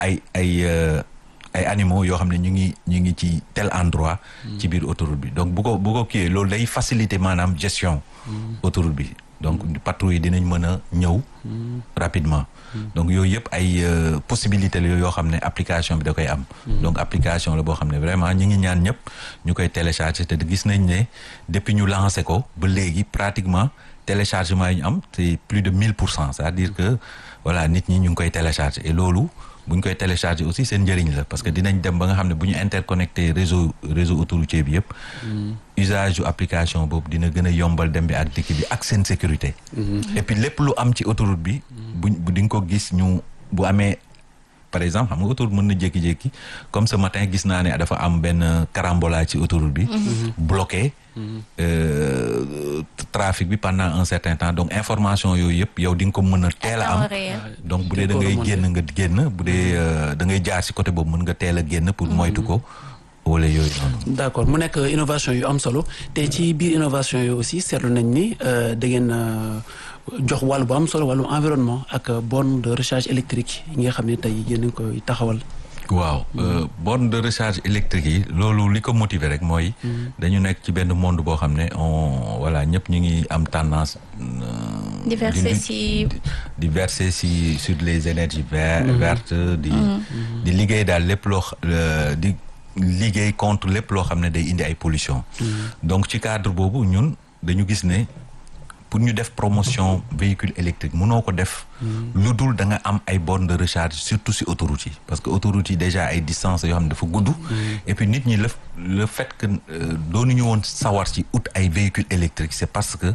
ay ay ay animaux yoo xam ne ñu ngi ñu ngi ci tel endroit ci biir autoroute bi donc bu ko bu ko kiiyee loolu day faciliter maanaam gestion autoroute bi donc patrouille yi dinañ mën a ñëw rapidement donc yooyu yëpp ay possibilité la yoo xam ne application bi da koy am donc application la boo xam ne vraiment ñi ngi ñaan ñëpp ñu koy télécharger te gis nañ ne depuis ñu lancé ko ba léegi pratiquement téléchargement yi ñu am c'est plus de mille pour cent c'est-à-dire que voilà nit ñi ñu ngi koy télécharger et loolu bu ñu koy télécharger aussi seen njëriñ la parce que dinañ dem ba nga xam ne bu ñu interconnecté réseau réseau autoroutier bi yëpp usage yu application boobu dina gën a yombal dem bi ak dikk bi ak seen sécurité et puis lépp lu am ci autoroute bi buñ di nga ko gis ñu bu amee par exemple xam nga autoroute mën na jékki-jékki comme ce matin gis naa ne dafa am benn carambolage ci autoroute bi bloqué trafic bi pendant un certain temps donc information yooyu yëpp yow di nga ko mën a teel a am donc bu dee da ngay génn nga génn bu dee da ngay jaar ci côté boobu mën nga teel a génn pour moytu ko wala yooyu noonu d'accord mu nekk innovation yu am solo te ci biir innovation yooyu aussi seetlu nañ ni da ngeen jox wàllu bu am solo wàllu environnement ak borne de recharge électrique yi nga xam ne tey yéen a ngi koy taxawal waaw borne de recharge électrique yi loolu li ko motiver rek mooy dañu nekk ci benn monde boo xam ne on voilà ñëpp ñu ngi am tendance di verser si di verser si sur les énergies vertes di di liggéey daal lépp loo di liggéey contre lépp loo xam ne day indi ay pollution donc ci cadre boobu ñun dañu gis ne pour ñu def promotion véhicule électrique mënoo ko def lu dul da nga am ay bornes de recharge surtout si autoroute yi parce que autoroute yi déjà ay distance yoo xam ne dafa gudd et puis nit ñi le le fait que doonuñu woon sawar ci ut ay véhicule électrique c'est parce que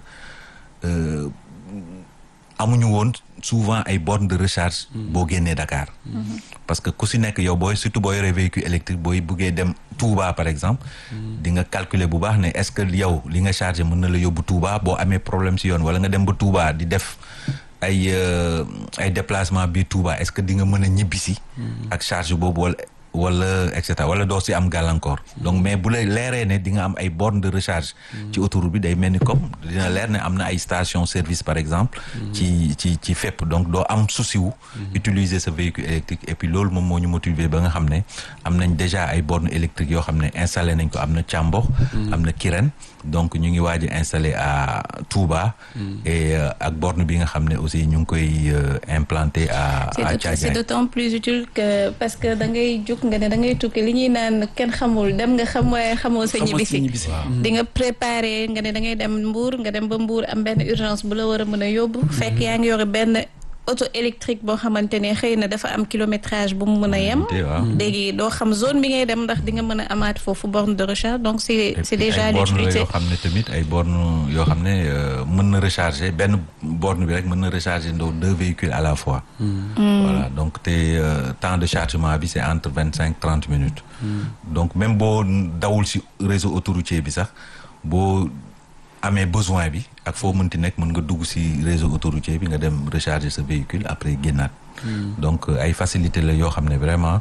amuñu woon souvent ay bornes de recharge boo génnee Dakar parce que ku si nekk yow booy surtout boo yoree véhicule électrique booy buggee dem Touba par exemple di nga calculer bu baax ne est-ce que yow li nga chargé mën na la yóbbu Touba boo amee problème si yoon wala nga dem ba Touba di def ay ay déplacement biir Touba est-ce que di nga mën a ñibbisi ak charge boobu wala wala et cetera wala doo si am gàllankoor donc mais bu lay leeree ne di nga am ay bornes de recharge ci autoroute bi day mel ni comme dina leer ne am na ay station service par exemple ci ci ci fépp donc doo am souci wu utiliser sa véhicule électrique et puis loolu moom moo ñu motiver ba nga xam ne am nañ déjà ay bornes électriques yoo xam ne installé nañ ko am na Thiambox am na Kirène donc ñu ngi waaj a installé à Touba et ak borne bi nga xam ne aussi ñu ngi koy implanté à à Thiadiaye c'est d'autant plus utile que parce que da ngay jóg nga ne da ngay tukki li ñuy naan kenn xamul dem nga xam waaye xamoo sa ñibbisi di nga préparer nga ne da ngay dem Mbour nga dem ba Mbour am benn urgence bu la war a mën a yóbbu fekk yaa ngi yore benn auto électrique boo xamante ne xëy na dafa am kilométrage bu mu mën a yem léegi doo xam zone bi ngay dem ndax di nga mën a amaat foofu borne de recharge donc c'est c'est déjà l'utilité yoo xam ne tamit ay borne yoo xam ne mën na recharger benn borne bi rek mën na recharger ndoo deux véhicules à la fois voilà donc te temps de chargement bi c'est entre vingt cinq trente minutes donc même boo dawul ci réseau autoroutier bi sax boo amee besoin bi ak foo mënti nekk mën nga dugg ci réseau autoroutier bi nga dem recharger sa véhicule après génnaat donc ay facilité la yoo xam ne vraiment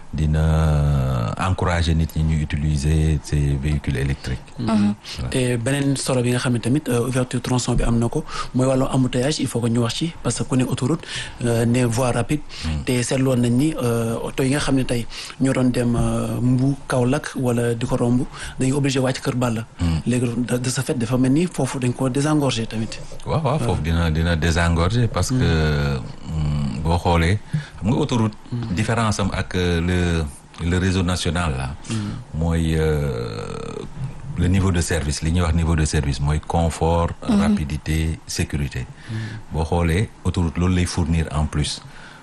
dina encourager nit ñi ñu utiliser ces véhicules électriques te beneen solo bi nga xam ne tamit ouverture tronçon bi am na ko mooy wàllu embouteillage il faut que ñu wax ci parce que ku ne autoroute ne voie rapide te seetloon nañ ni oto yi nga xam ne tey ñoo doon dem Mbu Kaolack wala di ko romb dañuy obligé wàcc Kër Balla léegi de ce fait dafa mel ni foofu dañ ko désengorger tamit waaw waaw foofu dina dina désengorger parce que boo xoolee xam nga autoroute différence am ak le le réseau national là mooy le niveau de service li ñuy wax niveau de service mooy confort rapidité sécurité boo xoolee autoroute loolu lay fournir en plus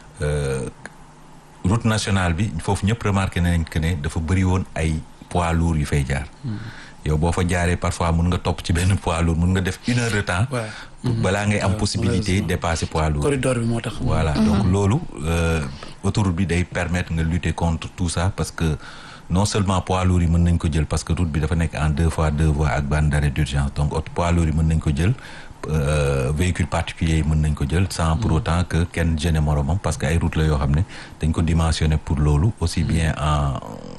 route nationale bi foofu ñëpp remarqué nañ que ne dafa bëri woon ay poids lourds yu fay jaar yow boo fa jaaree parfois mun nga topp ci benn poids lourd mun nga def une heure de temps balaa ngay am possibilité dépasser poids lourd corridor bi moo tax voilà donc loolu autoroute bi day permettre nga lutter contre tout ça parce que non seulement poids lourds yi mën nañ ko jël parce que route bi dafa nekk en deux fois deux voies ak bande d'arrêt d'urgence donc poids lourds yi mën nañ ko jël véhicule particulier yi mën nañ ko jël sans pour autant que kenn gêne moromam parce que ay route la yoo xam ne dañ ko dimensionné pour loolu aussi bien en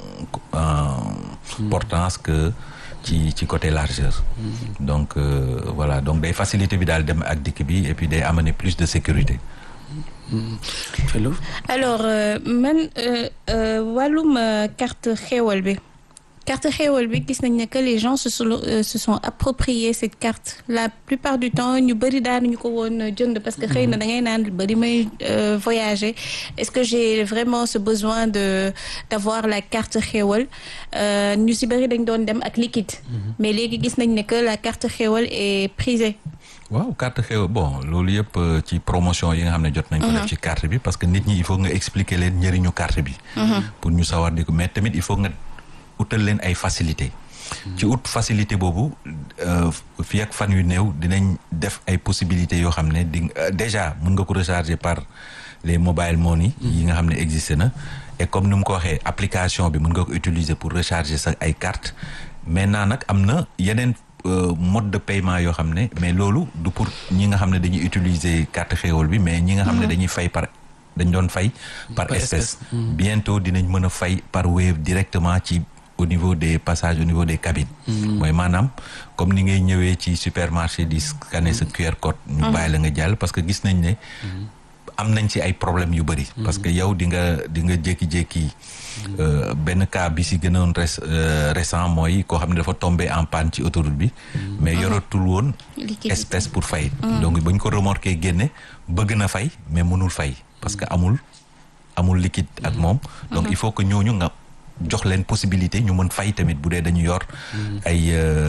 en portance que ci ci côté largeur donc voilà donc day facilité bi daal dem ak dikk bi et puis day amener plus de sécurité Fello alors man wàllum carte xéewal bi carte xéewal bi gis nañ ne que les gens se sont se sont approprié cette carte la plupart du temps ñu bëri daanuñu ko woon jënd parce que xëy na da ngay naan bëri may voyager est-ce que j'ai vraiment ce besoin de d'avoir la carte xéewal ñu si bëri dañ doon dem ak liquide mais léegi gis nañ ne que la carte xéewal est prisée waaw carte xew bon loolu yëpp ci promotion yi nga xam ne jot nañ ko def ci carte bi parce que nit ñi il faut nga expliquer leen njëriñu carte bi pour ñu sawar di ko mais tamit il faut nga utal leen ay facilité ci ut facilité boobu fii ak fan yu néew dinañ def ay possibilités yoo xam ne di déjà mën nga ko recharger par les mobile money yi nga xam ne existé na et comme ni mu ko waxee application bi mën nga ko utiliser pour recharger sa ay carte maintenant nag am na yeneen mode de paiement yoo xam ne mais loolu du pour ñi nga xam ne dañuy utiliser carte xéewal bi mais ñi nga xam ne dañuy fay par dañ doon fay par espèce bientôt dinañ mën a fay par Wave directement ci au niveau des passages au niveau des cabines mooy maanaam comme ni ngay ñëwee ci supermarché di scanner sa QR code ñu bàyyi la nga jàll parce que gis nañ ne am nañ ci ay problèmes yu bëri parce que yow di nga di nga jékki-jékki benn cas bi si gënoon res récent mooy koo xam ne dafa tombé en panne ci autoroute bi mais yoratul woon espèce pour fay donc bañ ko remorqué génne bëgg na fay mais mënul fay parce que amul amul liquide ak moom donc il faut que ñooñu nga jox leen possibilité ñu mën fay tamit bu dee dañu yor ay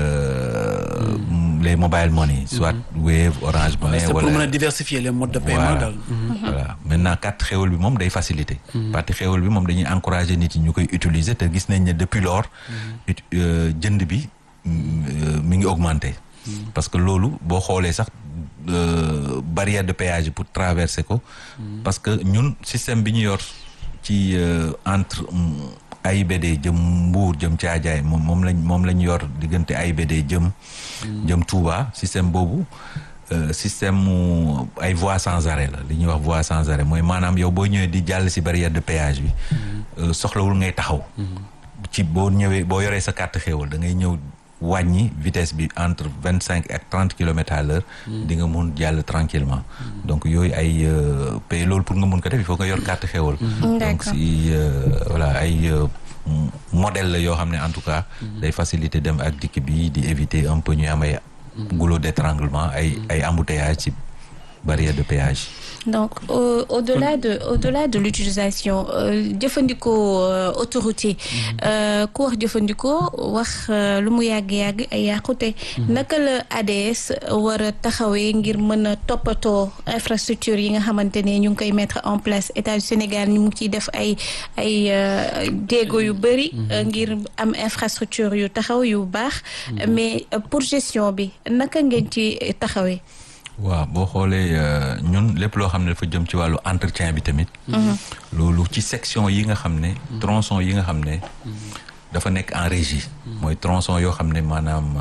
les mobile money soit Wave Orange Money c'est pour mën a diversifier les modes de paiement daal voilà maintenant carte xéwal bi moom day facilité parti xéwal bi moom dañuy encourager nit yi ñu koy utiliser te gis nañ ne depuis lors jënd bi mi ngi augmenté parce que loolu boo xoolee sax barrière de péage pour traverser ko parce que ñun système bi ñu yor ci entre AIBD jëm Mbour jëm Thiadiaye moom moom lañ moom lañ yor diggante AIBD jëm jëm Touba système boobu système mu ay voies sans arrêt la li ñuy wax voie sans arrêt mooy maanaam yow boo ñëwee di jàll si barrière de péage bi soxlawul ngay taxaw ci boo ñëwee boo yoree sa carte xéewal da ngay ñëw wàññi vitesse bi entre vingt cinq ak trente kilomètres à l'heure di nga mun jàll tranquillement donc yooyu ay pay loolu pour nga mun ko def il faut nga yor carte xéwal donc si voilà ay modèle la yoo xam ne en tout cas day faciliter dem ak dikk bi di éviter un peu ñu am ay goulot d'étranglement ay ay embouteillage ci barrière de péage donc au au-delà de au-delà de l'utilisation jëfandikoo autoroute yi ku wax jëfandikoo wax lu mu yàgg-yàgg ay yàqute naka la ADS war a taxawee ngir mën a toppatoo infrastructure yi nga xamante ne ñu ngi koy mettre en place état du Sénégal ñu ngi ciy def ay ay jéego yu bëri ngir am infrastructure yu taxaw yu baax mais pour gestion bi naka ngeen ci taxawee waaw boo xoolee ñun lépp loo xam ne dafa jëm ci wàllu entretien bi tamit loolu ci section yi nga xam ne tronçon yi nga xam ne dafa nekk en régie mooy tronçon yoo xam ne maanaam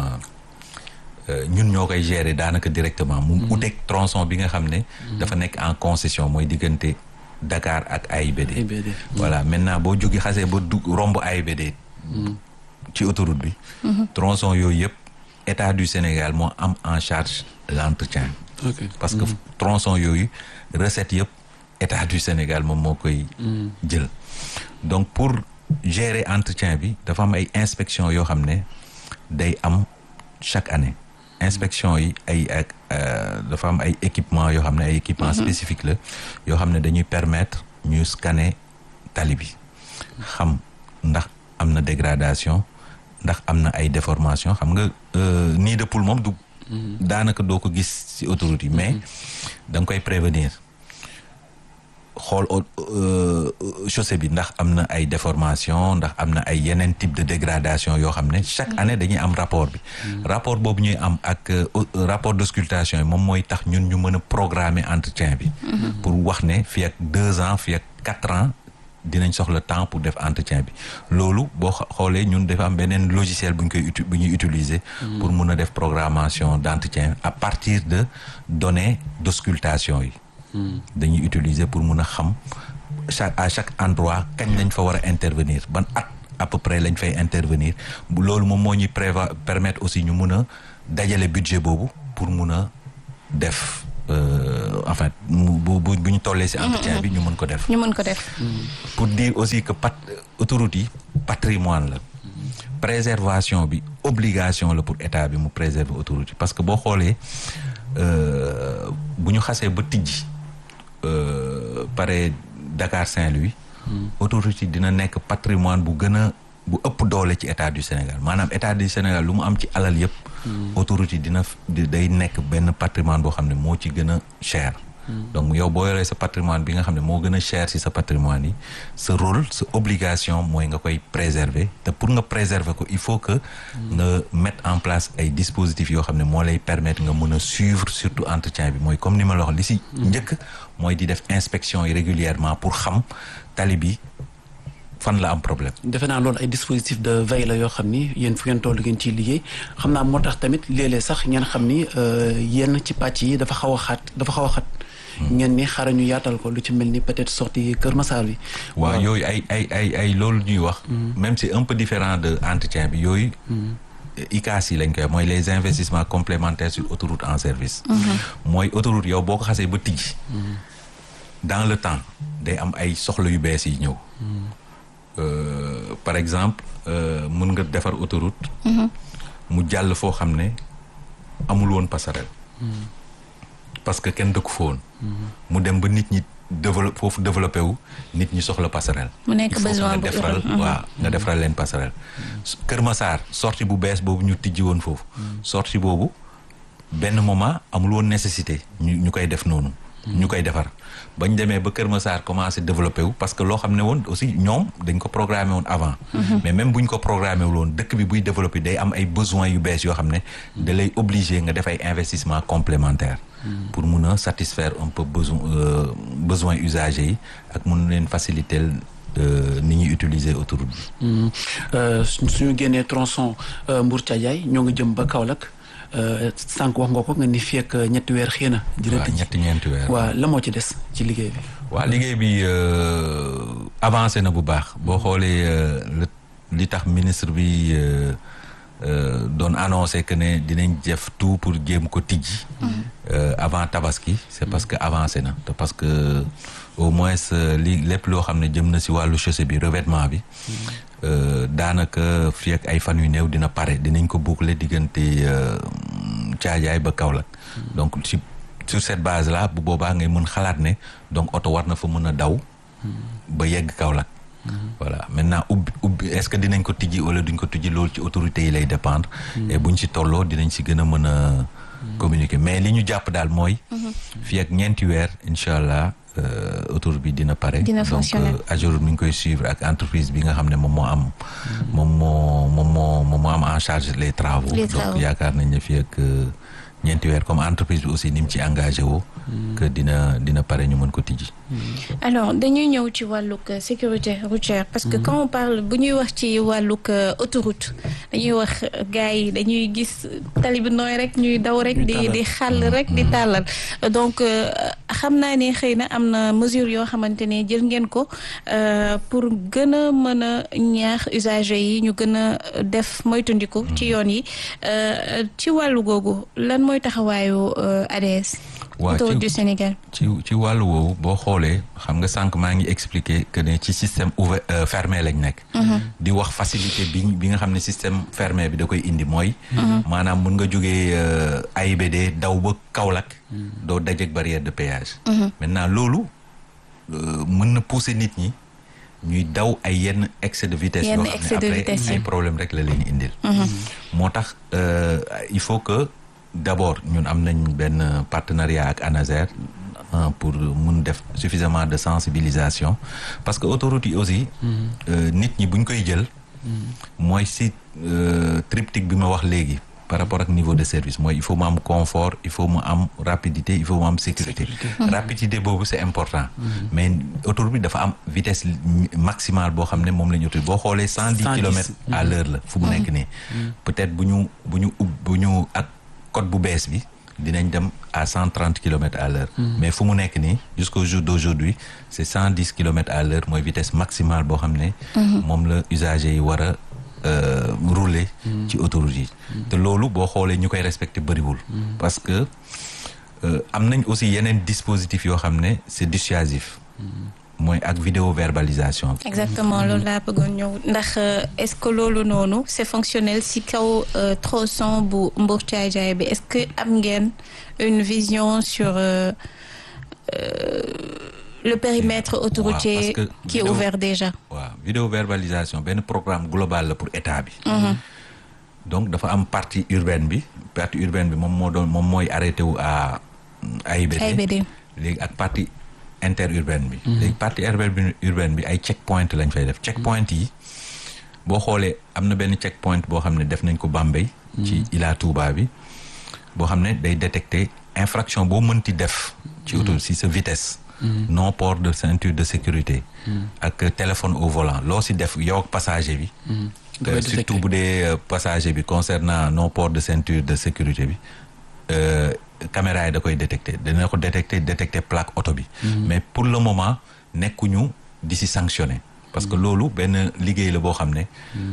ñun ñoo koy gérer daanaka directement mu uteeg tronçon bi nga xam ne dafa nekk en concession mooy diggante Dakar ak AIBD voilà maintenant boo jógi xasee ba du romb AIBD ci autoroute bi tronçon yooyu yëpp état du Sénégal moo am en charge l'entretien Okay. parce que tronçon yooyu recette yëpp état du Sénégal moom moo koy jël donc pour gérer entretien bi dafa am ay inspection yoo xam ne day am chaque année inspection yi ay ak dafa am ay équipement yoo xam ne ay équipement spécifique la yoo xam ne dañuy permettre ñu scanner tali bi xam ndax am na dégradation ndax am na ay déformation xam nga nid de poule moom du daanaka doo ko gis ci autoroute yi mais da nga koy prévenir xool chaussée bi ndax am na ay déformation ndax am na ay yeneen type de dégradation yoo xam ne chaque année dañuy am rapport bi rapport boobu ñuy am ak rapport d'auscultation yi moom mooy tax ñun ñu mën a programmer entretien bi pour wax ne fii ak deux ans fii ak quatre ans dinañ soxla temps pour def entretien bi loolu boo xoolee ñun dafa am beneen logiciel bu ñu koy uti bu ñuy utiliser. pour mun a def programmation d'entretien à partir de données d'auscultation yi. dañuy utiliser pour mun a xam chaque à chaque endroit kañ lañ fa war a intervenir ban at à peu près lañ fay intervenir loolu moom moo ñuy prévoir permettre aussi ñu mun a dajale budget boobu pour mun a def en fait bu bu bu ñu tollee ci entretien bi ñu mën ko def. ñu mën ko def. pour dire aussi que pat autoroute yi patrimoine la. préservation bi obligation la pour état bi mu préserver autoroute yi parce que boo xoolee bu ñu xasee ba tijji pare Dakar Saint-Louis. autoroute yi dina nekk patrimoine bu gën a bu ëpp doole ci état du Sénégal maanaam état du Sénégal lu mu am ci alal yëpp. autoroute yi dina day nekk benn patrimoine boo xam ne moo ci gën a cher. donc yow boo yoree sa patrimoine bi nga xam ne moo gën a cher ci sa patrimoine yi sa rôle sa obligation mooy nga koy préserver te pour nga préserver ko il faut que nga mettre en place ay dispositifs yoo xam ne moo lay permettre nga mën a suivre surtout entretien bi mooy comme ni ma la wax li ci njëkk mooy di def inspection yi régulièrement pour xam tali bi fan la am problème. defe naa loolu ay dispositif de veille la yoo xam ni yéen fu ngeen toll ngeen ciy liggéey xam naa moo tax tamit léeg-léeg sax ngeen xam ni yenn ci pàcc yi dafa xaw a xat dafa xaw a xat. ngeen ni xaaral ñu yaatal ko lu ci mel ni peut-être sortie Kër Massar bi. waaw yooyu ay ay ay ay loolu ñuy wax. même c'est un peu différent de entretien bi yooyu. ICAS yi lañ koy mooy les investissements complémentaires sur autoroute en service. mooy autoroute yow boo ko xasee ba tijji. dans le temps day am ay soxla yu bees yi ñëw. par exemple mën nga defar autoroute. mu jàll foo xam ne amul woon passerelle. parce que kenn dëkku fa woon. mu dem ba nit ñi développé foofu développé wu nit ñi soxla passerelle. mu nekk besoin nga defaral waaw nga defaral leen passerelle. Kër Massar sortie bu bees boobu ñu tijji woon foofu. sortie boobu benn moment amul woon nécessité ñu ñu koy def noonu. ñu koy defar bañ demee ba Kër Massar commencé développé wu parce que loo xam ne woon aussi ñoom dañ ko programmé woon avant. mais même buñ ko programmé wul woon dëkk bi buy développé day am ay besoins yu bees yoo xam ne da lay obligé nga def ay investissement complémentaire pour mun a satisfaire un peu besoin besoin usagers yi ak mun leen faciliter ni ñuy utiliser autoroute bi. suñu génnee tronçon Mbour Thiadiaye ñoo ngi jëm ba Kaolack. sànq wax nga ko nga ni fii ak ñetti weer xëy na. waaw ñetti ñeenti weer waaw la moo ci des ci liggéey bi. waaw liggéey bi avancé na bu baax boo xoolee li tax ministre bi doon annoncé que ne dinañ def tout pour jéem ko tijji. avant tabaski c'est parce que avancé na te parce que au moins li lépp loo xam ne jëm na si wàllu chaussée bi revêtement bi. daanaka fii ak ay fan yu néew dina pare dinañ ko boucler diggante Caajaay ba Kaolack donc ci sur cette base là bu boobaa ngay mën xalaat ne donc oto war na fa mën a daw ba yegg Kaolack voilà maintenant ubbi ubbi est-ce que dinañ ko tijji wala duñ ko tijji loolu ci autorités yi lay dépendre et buñ ci tolloo dinañ ci gën a mën a communiquer mais li ñu jàpp daal mooy fii ak ñeenti weer incha allah autoroute bi dina pare dina fonctionner donc Ageroute mi ngi koy suivre ak entreprise bi nga xam ne moom moo am moom moo moom moo moom moo am en charge les travaux donc yaakaar nañ ne fii ak ñeenti weer comme entreprise bi aussi ni mu ci engagé woo que dina dina pare ñu mën ko tijji alors dañuy ñëw ci wàllug sécurité routière parce que quand on parle bu ñuy wax ci wàllug autoroute dañuy wax gars yi dañuy gis tali bi nooy rek ñuy daw rek di di xàll rek di tàllal donc xam naa ne xëy na am na mesure yoo xamante ne jël ngeen ko pour gën a mën a ñaax usagers yi ñu gën a def moytandiku ci yoon yi ci wàllu googu lan mooy taxawaayu ADS autoroute du Sénégal ci ci wàllu woowu boo xoolee xam nga sànq maa ngi expliquer que ne ci système ouvert fermé lañ nekk di wax facilité bi bi nga xam ne système fermé bi da koy indi mooy maanaam mun nga jógee AIBD daw ba Kaolack doo dajeek barrière de péage maintenant loolu mën na pousser nit ñi ñuy daw ay yenn excès de vitesse yoo xam ne après ay problème rek la leen indil moo tax il faut que d'abord ñun am nañ benn partenariat ak ANASER pour mun def suffisamment de sensibilisation parce que autoroute yi aussi nit ñi buñ koy jël mooy si triptyque bi ma wax léegi par rapport ak niveau de service mooy il faut mu am confort il faut mu am rapidité il faut mu am sécurité rapidité boobu c'est important mais autoroute bi dafa am vitesse maximale boo xam ne moom la ñu autoroute boo xoolee cent dix kilomètres à l'heure la fu mu nekk nii peut-être bu ñu bu ñu ub bu ñu ak code bu bees bi dinañ dem à cent trente kilomètres à l'heure mais fu mu nekk nii jusqu'au jour d'aujourd'hui c'est cent dix kilomètres à l'heure mooy vitesse maximale boo xam ne moom la usagers yi war a rouler ci autoroute yi te loolu boo xoolee ñu koy respecter bëriwul parce que am nañ aussi yeneen dispositif yoo xam ne c'est dissuasif mooy ak vidéo verbalisation bi exactement loolu laa bëggoon ñëw ndax est-ce que loolu noonu c'est fonctionnel si kaw tronçon bu Mbour Caay Jaay bi est-ce que am ngeen une vision sur euh, euh, le périmètre autoroutier ouais, qui est ouvert déjà waaw vidéo verbalisation benn programme global la pour état bi mm -hmm. donc dafa am partie urbaine bi partie urbaine bi moom moo doon moom mooy arrêté wu à AIBD AIBD léegi ak partie interurbaine bi léegi partie urbaine urbaine bi ay check point lañ fay def check point yi boo xoolee am na benn check point boo xam ne def nañ ko Bambey ci Ila Touba bi boo xam ne day détecter infraction boo mënti def ci auto si sa vitesse non port de ceinture de sécurité ak téléphone au volant loo si def yow ak passager bi surtout bu dee passager bi concernant non port de ceinture de sécurité bi caméra yi da koy détecter dina ko détecter détecter plaque auto bi mais pour le moment nekkuñu di si sanctionner parce que loolu benn liggéey la boo xam ne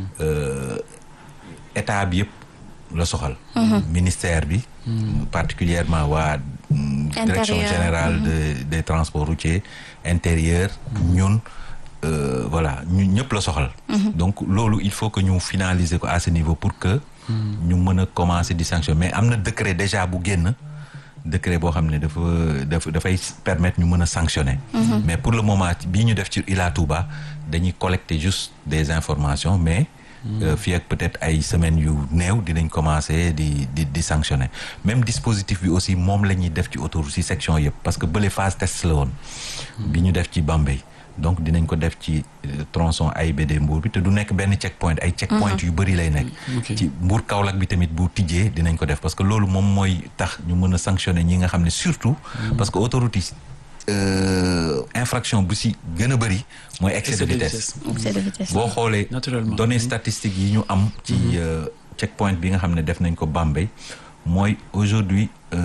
état bi yëpp la soxal ministère bi particulièrement waa direction générale de des transports routiers intérieur ñun voilà ñun ñëpp la soxal donc loolu il faut que ñu finaliser ko à ce niveau pour que ñu mën a commencer di sanctionner mais am na décret déjà bu génn décret boo xam ne dafa dafa dafay permettre ñu mën a sanctionner mais pour le moment bii ñu def ci Ila Touba dañuy collecter juste des informations mais fii ak peut-être ay semaines yu néew dinañ commencer di di di sanctionner même dispositif bi aussi moom la ñuy def ci autoroute ci section yëpp parce que bële phase test la woon bi ñu def ci Bambey donc dinañ ko def ci tronçon AIBD Mbour bi te du nekk benn check point ay check point yu bëri lay nekk ci Mbour Kaolack bi tamit bu tijjee dinañ ko def parce que loolu moom mooy tax ñu mën a sanctionner ñi nga xam ne surtout parce que autoroute yi infraction bu si gën a bëri mooy excès de vitesse boo xoolee données statistiques yi ñu am ci check point bi nga xam ne def nañ ko Bambey mooy aujourd'hui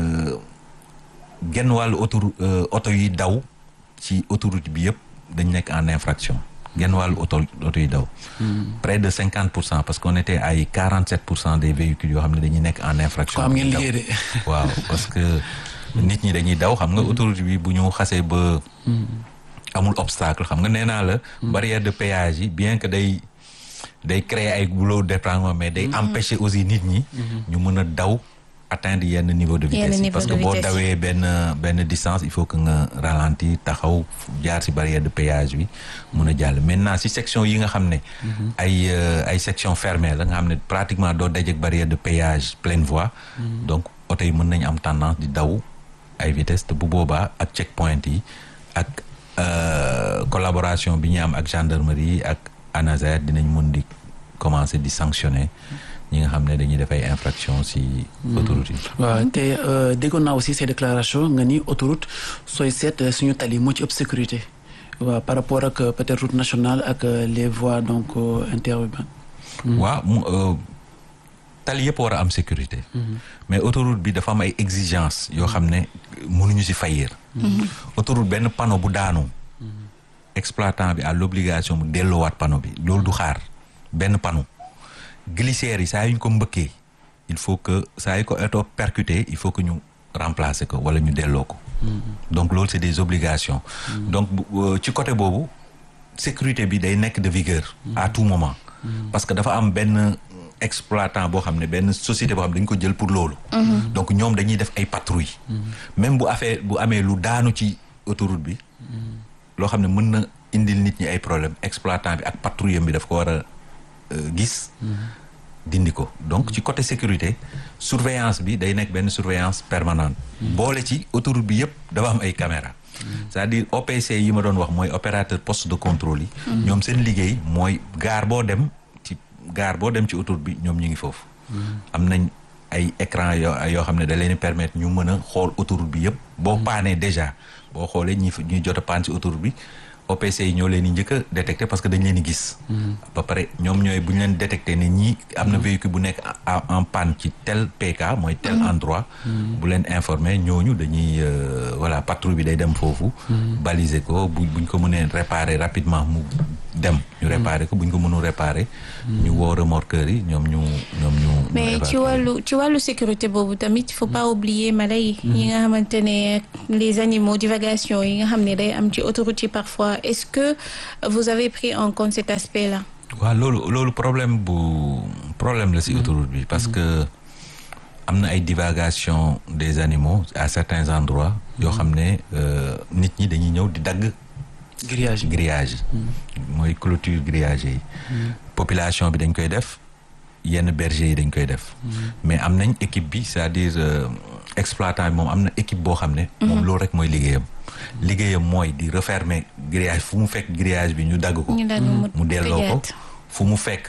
genn wàllu autoroute oto yi daw ci autoroute bi yëpp dañ nekk en infraction genn wàllu auto auto yi daw près de cinquante pour cent parce qu'on était ay quarante sept pour cent des véhicules yoo xam ne dañuy nekk en infraction am ngeen liggéey de waaw parce que nit ñi dañuy daw xam nga autoroute bi bu ñu xasee ba amul obstacle xam nga nee naa la barrière de péage yi bien que day day créer ay goulot d'étranglement mais day empêcher aussi nit ñi ñu mën a daw atteindre yenn niveau de vitesse yi parce que boo dawee benn benn distance il faut que nga ralentir taxaw jaar ci barrière de péage bi mun a jàll maintenant ci section yi nga xam ne ay ay section fermée la nga xam ne pratiquement doo dajeek barrière de péage pleine voie donc oto yi mën nañu am tendance di daw ay vitesse te bu boobaa ak check point yi ak collaboration bi ñu am ak gendarmerie ak ANASER dinañ mën di commencer di sanctionner ñi nga xam ne dañuy def ay infraction ci autoroute yi. waaw te déggoon naa aussi ces déclarations nga ni autoroute sooy seet suñu tali moo ci ëpp sécurité waaw par rapport ak peut-être route nationale ak les voies donc interurbaines. waaw mu tali yëpp war a am sécurité. mais autoroute bi dafa am ay exigences yoo xam ne mënuñu ci faillir. autoroute benn panneau bu daanu. exploitant bi à l'obligation mu delloowaat panneau bi loolu du xaar benn panneau. glissières yi saa yu ñu ko mbëkkee il faut que saa yu ko oto percuté il faut que ñu remplacer ko wala ñu delloo ko. donc loolu c'est des obligations. donc ci côté boobu sécurité bi day nekk de vigueur. à tout moment. parce que dafa am benn exploitant boo xam ne benn société boo xam ne dañu ko jël pour loolu. donc ñoom dañuy def ay patrouilles. même bu affaire bu amee lu daanu ci autoroute bi. loo xam ne mën na indil nit ñi ay problème exploitant bi ak patrouille bi daf ko war a. gis dindi ko donc ci côté sécurité surveillance bi day nekk benn surveillance permanente boole ci autoroute bi yëpp dafa am ay caméra c'est-à-dire OPC yi ma doon wax mooy opérateur poste de contrôle yi ñoom seen liggéey mooy gaar boo dem ci gaar boo dem ci autoroute bi ñoom ñu ngi foofu am nañ ay écran yoo yoo xam ne da leen permettre ñu mën a xool autoroute bi yëpp boo paanee déjà boo xoolee ñi ñuy jot a paan ci autoroute bi OPC yi ñoo leen di njëkk a détecté parce que dañ leen di gis. ba pare ñoom ñooy bu ñu leen détecté ne ñii am na véhicule bu nekk en panne ci tel PK mooy tel endroit. bu leen informé ñooñu dañuy voilà patrouille bi day dem foofu. baliser ko bu buñ ko mënee réparer rapidement mu dem ñu ñu réparer ko bu ñu ko mënul réparer ñu woo remorqueurs yi ñoom ñu ñoom ñu mais ci wàllu ci wàllu sécurité boobu tamit faut pas oublier mala yi yi nga xamante ne les animaux divagation yi nga xam ne day am ci autoroute yi parfois est-ce que vous avez pris en compte cet aspect là waaw loolu loolu problème bu problème la ci autoroute bi parce que am na ay divagation des animaux à certains endroits yoo xam ne nit ñi dañuy ñëw di dagg grillage yi grillage yi mooy clôture grillage yi population bi dañ koy def yenn berger yi dañ koy def mais am nañ équipe bi c'est-à-dire exploitant bi moom am na équipe boo xam ne moom loolu rek mooy liggéeyam liggéeyam mooy di refermer grillage fu mu fekk grillage bi ñu dagg ko mu delloo ko fu mu fekk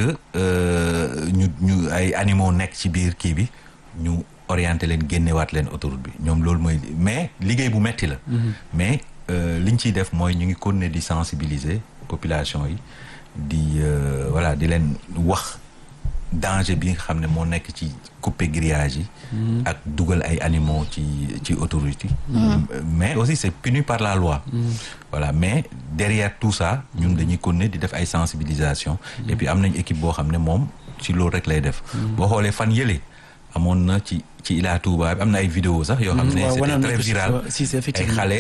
ñu ñu ay animaux nekk ci biir kii bi ñu orienté leen génnewaat leen autoroute bi ñoom loolu mooy mais liggéey bu metti la mais li ñu ciy def mooy ñu ngi continuer di sensibiliser population yi di voilà di leen wax danger bi nga xam ne moo nekk ci couper grillage yi ak dugal ay animaux ci ci autoroute yi mais aussi c'est puni par la loi voilà mais derrière tout ça ñun dañuy continuer di def ay sensibilisation et puis am nañ équipe boo xam ne moom ci loolu rek lay def boo xoolee fan yële amoon na ci ci Ila Touba bi am na ay vidéo sax yoo xam ne c'était très viral ay xale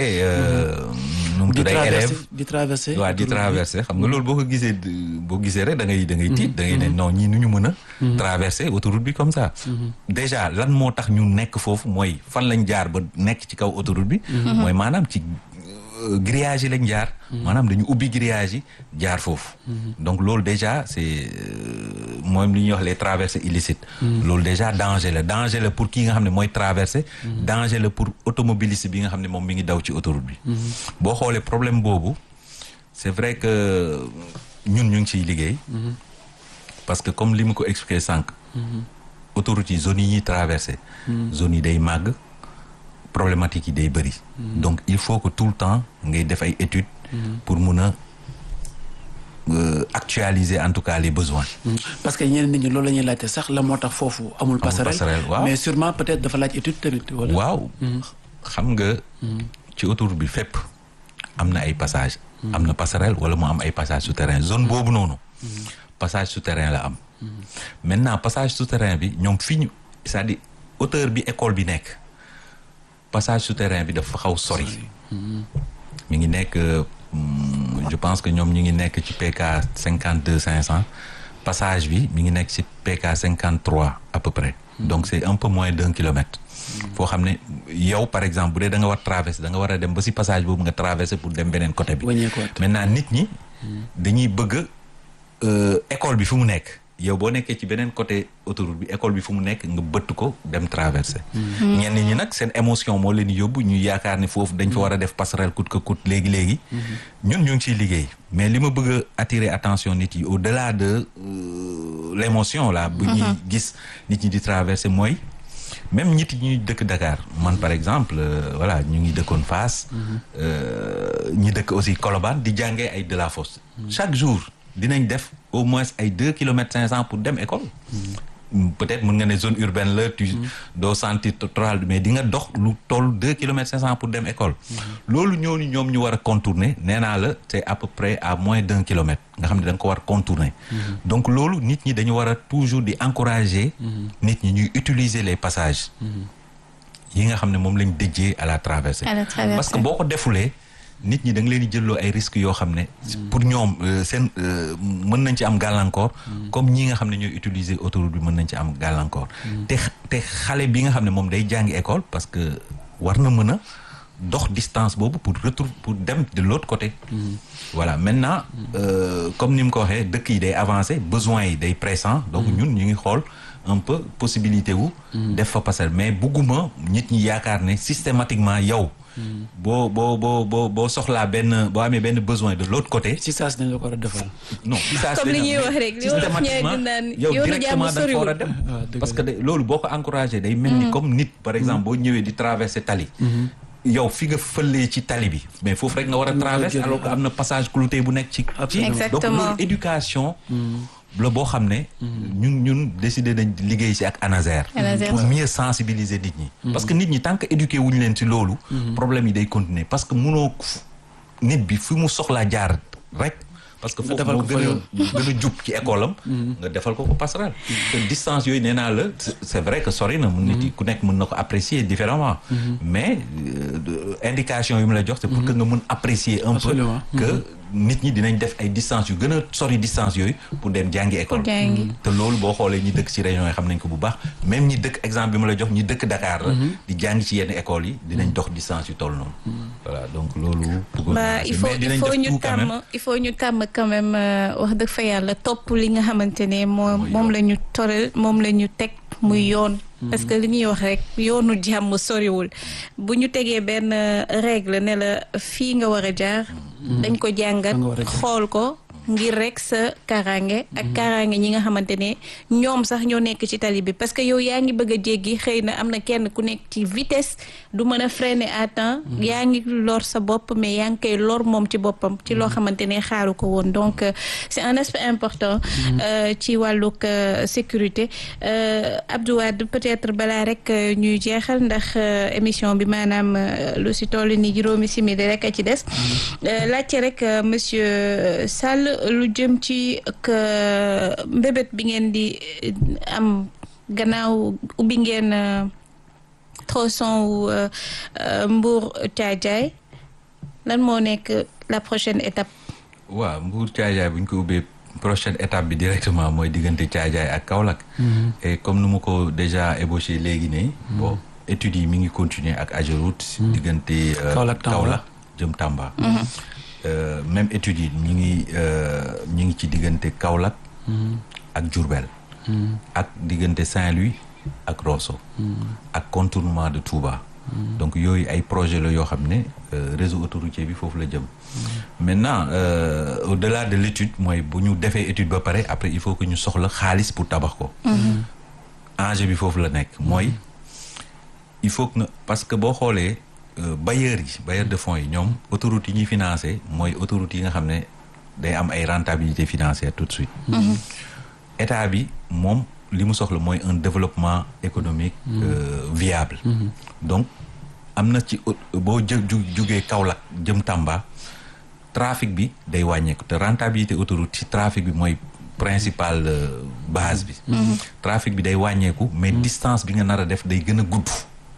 nu mu tudd ay élèves di traversé waaw di traversé xam nga loolu boo ko gisee boo gisee rek da ngay da ngay tiit da ngay ne non ñii nu ñu mën a traversé autoroute bi comme ça déjà lan moo tax ñu nekk foofu mooy fan lañ jaar ba nekk ci kaw autoroute bi mooy maanaam ci grillage yi lañ jaar maanaam dañu ubbi grillage yi jaar foofu donc loolu déjà c'est mooy li ñuy wax les traversées illicites loolu déjà danger la danger la pour kii nga xam ne mooy traversé danger la pour automobiliste bi nga xam ne moom mi ngi daw ci autoroute bi boo xoolee problème boobu c'est vrai que ñun ñu ngi ciy liggéey parce que comme li mu ko expliqué sànq autoroute yi zones yi ñuy traversé zones yi day màgg problématique yi day bëri donc il faut que tout le temps ngay def ay études pour mun a actualiser en tout cas les besoins parce que ñeneen nit ñi loolu la ñuy laajte sax la moo tax foofu amul passerelle waaw mais sûrement peut-être dafa laaj étude tamit wala waaw xam nga ci autoroute bi fépp am na ay passage am na passerelle wala mu am ay passage souterrain zone boobu noonu passage souterrain la am maintenant passage souterrain bi ñoom fi ñu c'est-à-dire hauteur bi école bi nekk passage souterrain bi dafa xaw sori mi ngi nekk je pense que ñoom ñu ngi nekk ci PK cinquante deux cinq cent passage bi mi ngi nekk ci PK cinquante trois à peu près donc c'est un peu moins d'un kilomètre foo xam ne yow par exemple bu dee da nga war traverser da nga war a dem ba ci passage boobu nga traverser pour dem beneen côté bi maintenant nit ñi dañuy bëgg école bi fu mu nekk yow boo nekkee ci beneen côté autoroute bi école bi fu mu nekk nga bëtt ko dem traverser ñenn ñi nag seen émotion moo leen yóbbu ñu yaakaar ne foofu dañ fa war a def passerelle coûte que coûte léegi léegi ñun ñu ngi ciy liggéey mais li ma bëgg a attirer attention nit yi au delà de l'émotion là bu ñuy gis nit ñi di traverser mooy même nit ñuy dëkk Dakar man par exemple voilà ñu ngi dëkkoon Fass ñi dëkk aussi Colobane di jàngee ay Delafosse chaque jour dinañ def au moins ay deux kilomètres cinq cents pour dem école peut-être mën nga ne zone urbaine la tu doo sentir total mais di nga dox lu toll deux kilomètres cinq cents pour dem école loolu ñooñu ñoom ñu war a contourner nee naa la c'est à peu près à moins d'un kilomètre nga xam ne da nga ko war contourner donc loolu nit ñi dañu war a toujours di encourager nit ñi ñuy utiliser les passages yi nga xam ne moom lañ déjee à la traversée parce que boo ko defulee nit ñi da nga leen di jëlloo ay risques yoo xam ne pour ñoom seen mën nañ ci am gàllankoor comme ñi nga xam ne ñooy utiliser autoroute bi mën nañ ci am gàllankoor te te xale bi nga xam ne moom day jàngi école parce que war na mën a dox distance boobu pour retour pour dem de l'autre côté voilà maintenant comme ni mu ko waxee dëkk yi day avancer besoins yi day pressant donc ñun ñu ngi xool un peu possibilité wu def fa passer mais bugguma nit ñi yaakaar ne systématiquement yow boo boo boo boo boo soxlaa benn boo amee benn besoin de l'autre côté. si saa si dañ la ko war a defal. non si saa si comme li ñuy wax rek li wolof ñee naan yow directement da nga fa war a dem. parce que loolu boo ko encouragé day mel ni comme nit par exemple boo ñëwee di traverser tali. yow fi nga fëlee ci tali bi. mais foofu rek nga war a traverser alors que am na passage clouté bu nekk ci. exactement donc loolu éducation. la boo xam ne ñun ñun décidé nañ liggéey ci ak ANASER pour mieux sensibiliser nit ñi parce que nit ñi tant que éduqué wuñu leen ci loolu problème yi day continuer parce que munoo nit bi fi mu soxlaa jaar rek parce que Nga foofu defal moo ko fa gën a yoon. gën a jub ci école am nga defal ko ko passerelle te distance yooyu nee naa la c'est- c'est vrai que sori na mun nit yi ku nekk mën na ko apprécier différemment mais euh, indication yu mu la jox c'est pour que nga mun apprécier un peu Absolument. que nit ñi dinañ def ay distance yu gën a sori distance yooyu pour dem jàngi école Pour jàngi. te loolu boo xoolee ñi dëkk ci région yi xam nañ ko bu baax même ñi dëkk exemple bi ma la jox ñi dëkk Dakar la di jàngi ci yenn écoles yi dinañ dox distance yu toll noonu voilà donc loolu bëggoon bah naa il ci. faut mais il dinañ faut def ñu tout quand même. tàmm il faut ñu tàmm quand même euh, wax dëgg fa yàlla topp li nga xamante ne moom Mooy moom yoon. la ñu toral moom la ñu teg muy yoon parce que li ñuy wax rek yoonu jàmm soriwul bu ñu tegee benn euh, règle ne la fii nga war a jaar dañ ko jàngat Fa nga war a jaar. xool ko ngir rek sa kaaraange ak kaaraange ñi nga xamante ne ñoom sax ñoo nekk ci tali bi parce que yow yaa ngi bëgg a jéggi xëy na am na kenn ku nekk ci vitesse du mën a freiner à temps yaa ngi lor sa bopp mais yaa ngi koy lor moom ci boppam ci loo xamante ne xaaru ko woon donc euh, c'est un aspect important euh, ci wàllug euh, sécurité Euh, Abdou Wade peut-être balaa rek euh, ñuy jeexal ndax euh, émission bi maanaam euh, lu si toll ni juróomi simili rek a ci des Euh, laajte rek euh, monsieur Sall lu jëm ci que mbébét bi ngeen di euh, am gannaaw ubbi ngeen euh, tronçon wu euh, euh, Mbour Thiadiaye lan moo nekk la prochaine étape waaw Mbour Thiadiaye bu ñu ko ubbee prochaine étape bi directement mooy diggante Thiadiaye ak Kaolack et comme nu ma ko déjà ébauché léegi ne bon études yi mi ngi continuer ak Ageroute diggante euh, Kaolack, Tamba. Kaolack jëm Tamba Euh, même études yi ñu ngi euh, ñu ngi ci diggante Kaolack ak Diourbel ak diggante Saint-Louis ak Rosso ak contournement de Touba donc yooyu ay projet la yoo xam ne euh, réseau autoroutier bi foofu la jëm maintenant euh, au-delà de l'étude mooy bu ñu defee étude ba pare après il faut que ñu soxla xaalis pour tabax ko enjeu bi foofu la nekk mooy il faut que nga parce que boo xoolee euh, bailleurs yi bailleurs de fonds yi ñoom autoroutes yi ñuy financé mooy autoroutes yi nga xam ne day am ay rentabilité financière tout de suite état bi moom li mu soxla mooy un développement économique euh, viable donc am na ci au- boo jë ju jugee Kaolack jëm Tamba trafic bi day wàññeeku te rentabilité autoroute ci trafic bi mooy principal euh, base bi trafic bi day wàññeeku mais distance bi nga nar a def day gën a gudd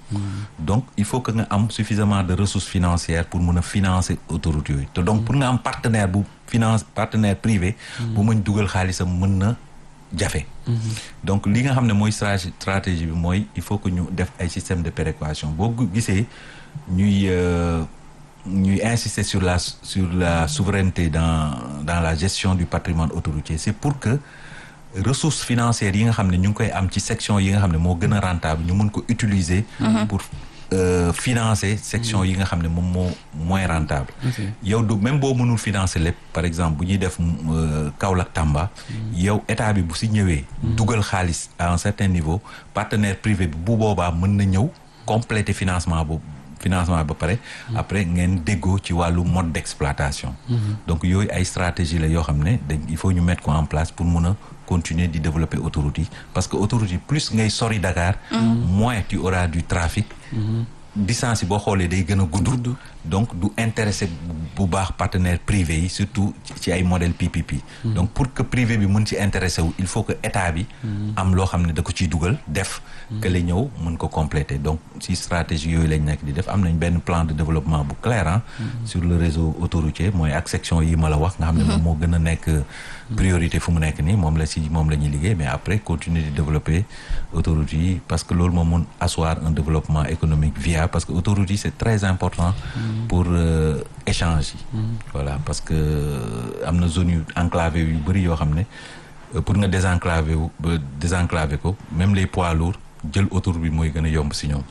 donc il faut que nga am suffisamment de ressources financières pour mun a financer autoroute yooyu te donc pour nga am partenaire bu finance partenaire privé bu mën dugal xaalisam mën na jafe donc li nga xam ne mooy strate- stratégie bi mooy il faut que ñu def ay système de péréquation boo gu- gisee ñuy euh, ñuy insister sur la sur la souveraineté dans dans la gestion du patrimoine autoroutier c'est pour que ressources financières yi nga xam ne ñu ngi koy am ci section yi nga xam ne moo gën a rentable ñu mën ko utiliser pour euh, financer section yi nga xam ne moom moo moins rentable yow du même boo mënul financer lépp par exemple bu ñuy def euh, Kaolack Tamba yow état bi bu si ñëwee dugal xaalis à un certain niveau partenaire privé bi bu boobaa mën na ñëw compléter financement boobu financement ba pare après ngeen déggoo ci wàllu mode d'exploitation donc yooyu ay stratégie la yoo xam ne dañ il faut ñu mettre ko en place pour mun a continuer di développer autoroute yi parce que autoroute yi plus ngay sori Dakar moins tu auras du trafic distance yi boo xoolee day gën a gudd donc du intéressé bu baax partenaire privé yi surtout ci ay modèle PPP donc pour que privé bi mën ci intéressé wu il faut que état bi am loo xam ne da ko ciy dugal def que la ñëw mën ko compléter donc si stratégie yooyu lañ nekk di def am nañ benn plan de développement bu clair ah sur le réseau autoroutier mooy ak section yi ma la wax nga xam ne moom moo gën a nekk priorité fu mu nekk nii moom la si moom la ñuy liggéey mais après continuer di développer autoroute yi parce que loolu moom mun asseoir un développement économique viable parce que autoroute yi c'est très important pour euh, échange yi voilà parce que am na zone yu enclavé yu bëri yoo xam ne euh, pour nga désenclaver wu ba désenclaver ko même les poids lourds jël autoroute bi mooy gën a yomb si ñoom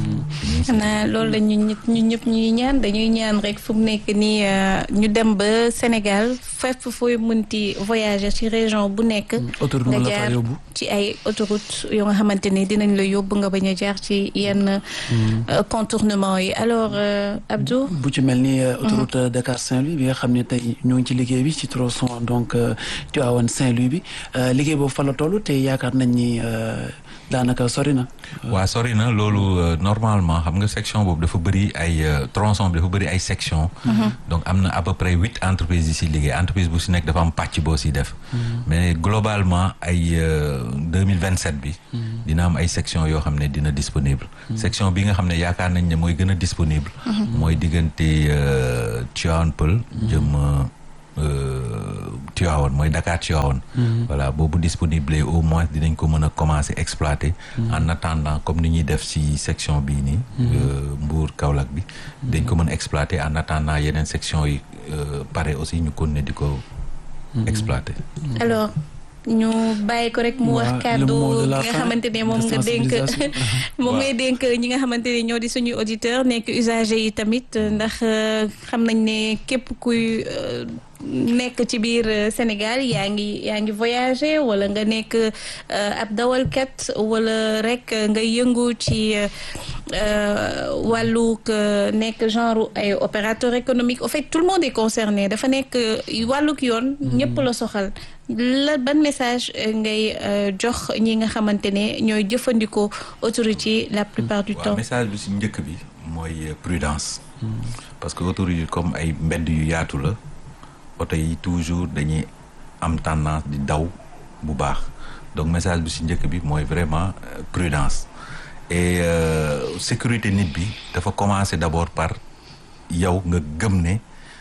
xanaa loolu la ñu ñëpp ñu ñëpp ñuy ñaan dañuy ñaan rek fu mu nekk nii ñu dem ba Sénégal fépp fooy mënti voyager ci région bu nekk. autoroute nga mën la faa jaar yóbbu. ci ay autoroute yoo nga xamante ni dinañ la yóbbu nga bañ a jaar ci yenn euh, contournement yi alors euh, Abdou. bu ci mel ni euh, autoroute euh, Dakar Saint-Louis bi nga xam ne tey ñoo ngi ci liggéey bi ci tronçon donc euh, Tivaouane Saint-Louis bi euh, liggéey boobu fa la toll te yaakaar nañ ni euh, daanaka sori na. waa sori na loolu euh, normalement xam nga section boobu dafa bëri ay tronçon bi dafa bëri ay section donc am na à peu près huit entreprises yi si liggéey entreprise bu si nekk dafa am pàcc boo si def mais globalement ay deux mille vingt sept bi dina am ay section yoo xam ne dina disponible section bi nga xam ne yaakaar nañ ne mooy gën a disponible mooy diggante Tivaouane Peulh jëm Tivaouane mooy Dakar Tivaouane voilà boobu disponible au moins dinañ ko mën a commencer exploiter en attendant comme ni ñuy def ci section bii nii Mbour Kaolack bi dañ ko mën a exploiter en attendant yeneen section yi pare aussi ñu continuer di ko exploiter alors ñu bàyyi ko rek mu wax kàddu nga xamante ne moom nga dénk moom ngay dénk ñi nga xamante ne ñoo di suñuy auditeur nekk usager yi tamit ndax xam nañ ne képp kuy nekk ci biir Sénégal yaa ngi yaa ngi voyager wala nga nekk ab dawalkat wala rek nga yëngu ci wàllug nekk genre ay opérateur économique au fait tout le monde est concerné dafa nekk wàllug yoon ñëpp la soxal la ban message ngay jox ñi nga xamante ne ñooy jëfandikoo autorité la plupart du temps message bi si njëkk bi mooy prudence parce que autorité comme ay mbedd yu yaatu la oto yi toujours dañuy am tendance di daw bu baax donc message bi ci njëkk bi mooy vraiment prudence et sécurité nit bi dafa commencer d'abord par yow nga gëm ne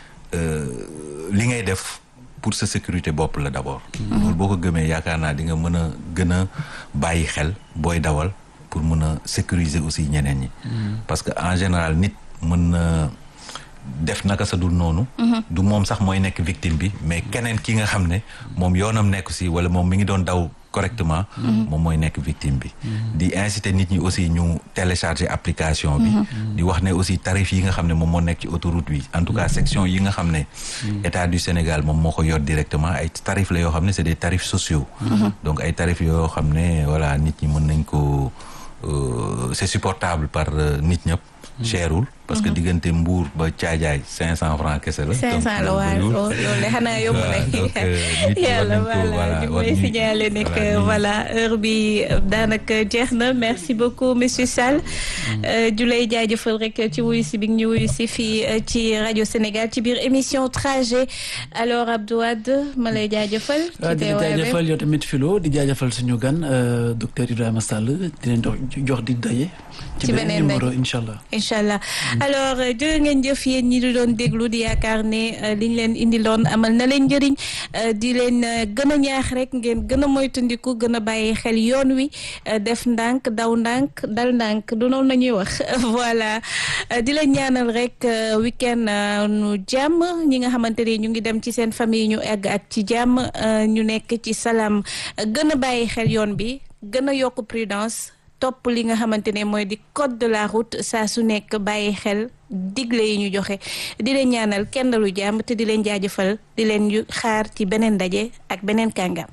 li ngay def pour sa sécurité bopp la d'abord loolu boo ko gëmee yaakaar naa di nga mën a gën a bàyyi xel booy dawal pour mën a sécuriser aussi ñeneen ñi parce que en général nit mën na def naka sa dul noonu du moom sax mooy nekk victime bi mais keneen ki nga xam ne moom yoonam nekk si wala moom mi ngi doon daw correctement moom mooy nekk victime bi di inciter nit ñi aussi ñu télécharger application bi di wax ne aussi tarif yi nga xam ne moom moo nekk ci autoroute bi en tout cas section yi nga xam ne état du Sénégal moom moo ko yor directement ay tarif la yoo xam ne c'est des tarifs sociaux donc ay tarifs yoo xam ne voilà nit ñi mën nañ ko c'est supportable par nit ñëpp cherul parce que diggante Mbour ba Caajaay cinq cent francs kese la. cinq cent la waaw loolu de xanaa yomb na. yàlla voilà ñu may signaler ne que voilà heure bi daanaka jeex na merci beaucoup monsieur Sall. ju lay jaajëfal rek ci wuyu si bi ñu wuyu si fii ci rajo Sénégal ci biir émission trajet alors Abdou Wade ma lay jaajëfal. ci di jaajëfal yow tamit Philo di jaajëfal suñu gan docteur Ibrahima Sall di leen jox di daje. ci beneen numéro incha allah. incha allah alors jërë ngeen jëf yéen ñi di doon déglu di yaakaar ne liñ leen indiloon amal na leen njëriñ di leen gën a ñaax rek ngeen gën a moytandiku gën a bàyyi xel yoon wi def ndànk daw ndànk dal ndànk du noonu la ñuy wax voilà di leen ñaanal rek week-end nu jàmm ñi nga xamante ne ñu ngi dem ci seen famille ñu egg ak ci jàmm ñu nekk ci salaam gën a bàyyi xel yoon bi gën a yokk prudence topp li nga xamante ne mooy di code de la route saa su nekk bàyyi xel digle yi ñu joxe di leen ñaanal kenn lu jàmm te di leen jaajëfal di leen xaar ci beneen daje ak beneen kàngam.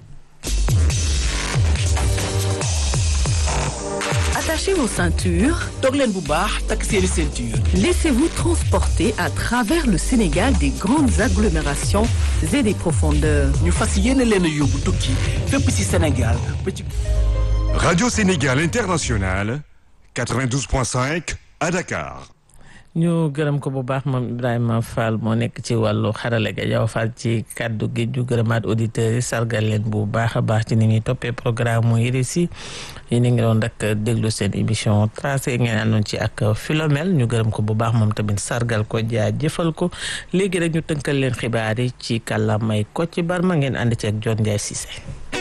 Attachez vos ceintures. toog leen bu baax takk seeni ceinture. Laissez-vous transporter à travers le Sénégal des grandes agglomérations et des profondeurs. ñu fas yéene leen a yóbbu tukki fépp ci Sénégal ba ci. Radio Sénégal International 92.5 à Dakar. ñu gërëm ko bu baax moom Ibrahima Fall moo nekk ci wàllu xarale ga yow Fall ci kàddu gi ñu gërëmaat auditeurs yi sargal leen bu baax a baax ci ni ñuy toppee programme mu RSI yéen a ngi doon rek déglu seen émission tracé ngeen àndoon ci ak Philomèle ñu gërëm ko bu baax moom tamit sargal ko jaajëfal ko léegi rek ñu tënkal leen xibaar yi ci kàllaamay Kocc Barma ngeen ànd ci ak John Ndiaye Cissé.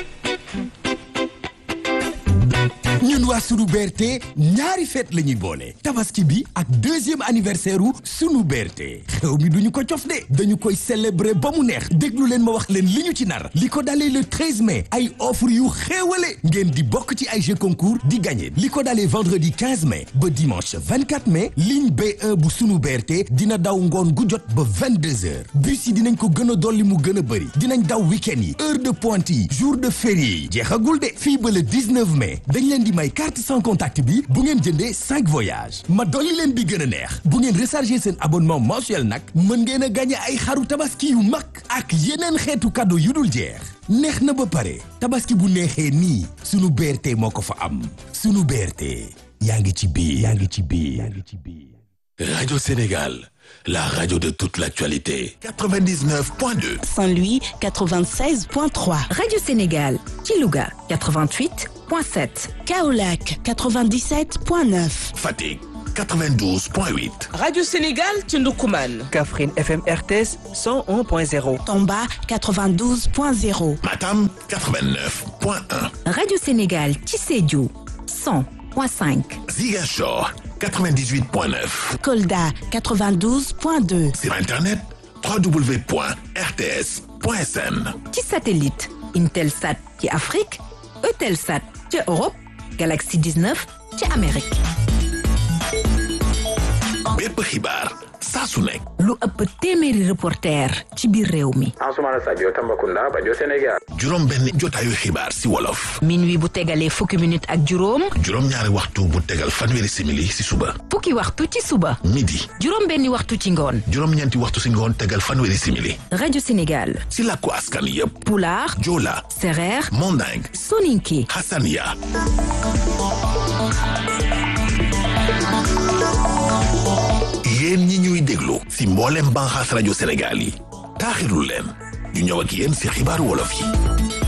ñun waa sunu berte ñaari fête la ñuy boole tabaski bi ak deuxième anniversaire u sunu berte xew mi duñu ko cof de dañu koy célébrer ba mu neex déglu leen ma wax leen li ñu ci nar li ko dalee le 13 mai ay offre yu xéewale ngeen di bokk ci ay jeux concours di gagné li ko dalee vendredi 15 mai ba dimanche 24 mai ligne B1 bu sunu berte dina daw ngoon gu jot ba 22 heures bus yi dinañ ko gën a dolli mu gën a bëri dinañ daw week-end yi heure de pointe yi jour de férié yi jeexagul de fii ba le 19 mai dañ leen di may carte sans contact bi bu ngeen jëndee cinq voyages ma dolli leen bi gën a neex bu ngeen recharger seen abonnement mensuel nag mën ngeen a gagné ay xaru tabaski yu mag ak yeneen xeetu cadeau yu dul jeex neex na ba pare tabaski bu neexee nii sunu BRT moo ko fa am sunu BRT yaa ngi ci biir yaa ngi ci biir yaa ngi ci biir Radio Sénégal, la radio de toute l'actualité. 99.2. Saint-Louis 96.3. Radio Sénégal, Kilouga 88.7. Kaolac 97.9. Fatigue 92.8. Radio Sénégal Tchundoukoumane. Kafrine FM RTS 101.0. Tomba 92.0. Matam 89.1. Radio Sénégal, Tissédiou 100.5. Zigachor 98.9. Kolda 92.2. Sur Internet, www.rts.sn. ci satellite Intelsat ci Afrique Eutelsat ci Europe Galaxy 19 ci Amérique. bépp xibaar saa su nekk. lu ëpp téeméeri reporter ci biir réew mi. Ansoumana Sadio Tambacounda rajo Sénégal. juróom benn jotaayu xibaar si wolof. minuit bu tegalee fukki minute ak juróom. juróom ñaari waxtu bu tegal fanweeri simili si suba. fukki waxtu ci suba. midi. juróom benni waxtu ci ngoon. juróom ñeenti waxtu si ngoon tegal fanweeri simili. rajo Sénégal. si làkku askan yépp. Pulaar. Joola. Sereer. Manding. Soninké. Hassania. yéen ñi ñuy déglu si mboolem banxaas rajo Sénégal yi taaxirlu leen ñu ñëw ak yéen si xibaaru wolof yi